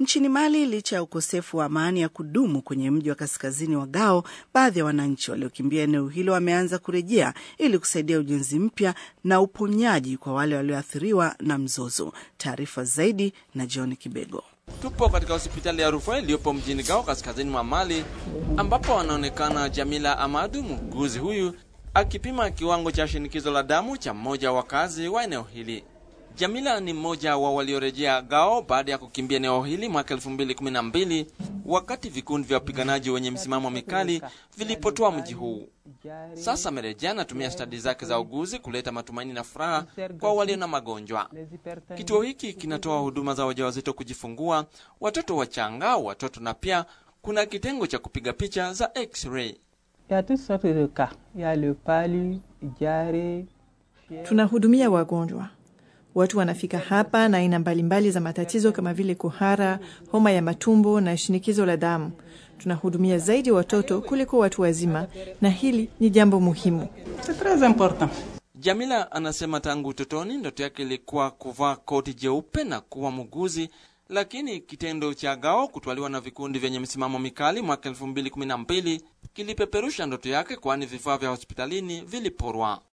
Nchini Mali, licha ya ukosefu wa amani ya kudumu kwenye mji wa kaskazini wa Gao, baadhi ya wananchi waliokimbia eneo hilo wameanza kurejea ili kusaidia ujenzi mpya na uponyaji kwa wale walioathiriwa na mzozo. Taarifa zaidi na John Kibego. Tupo katika hospitali ya rufaa iliyopo mjini Gao, kaskazini mwa Mali, ambapo anaonekana Jamila Amadu, muuguzi huyu akipima kiwango cha shinikizo la damu cha mmoja wa wakazi wa eneo hili. Jamila ni mmoja wa waliorejea Gao baada ya kukimbia eneo hili mwaka 2012 wakati vikundi vya wapiganaji wenye msimamo mikali vilipotoa mji huu. Sasa amerejea anatumia stadi zake za uguzi kuleta matumaini na furaha kwa walio na magonjwa. Kituo hiki kinatoa huduma za wajawazito kujifungua, watoto wachanga, watoto na pia kuna kitengo cha kupiga picha za x-ray. Tunahudumia wagonjwa Watu wanafika hapa na aina mbalimbali za matatizo kama vile kuhara, homa ya matumbo na shinikizo la damu. Tunahudumia zaidi watoto kuliko watu wazima, na hili ni jambo muhimu. Jamila anasema tangu utotoni ndoto yake ilikuwa kuvaa koti jeupe na kuwa muuguzi, lakini kitendo cha Gao kutwaliwa na vikundi vyenye msimamo mikali mwaka 2012 kilipeperusha ndoto yake, kwani vifaa vya hospitalini viliporwa.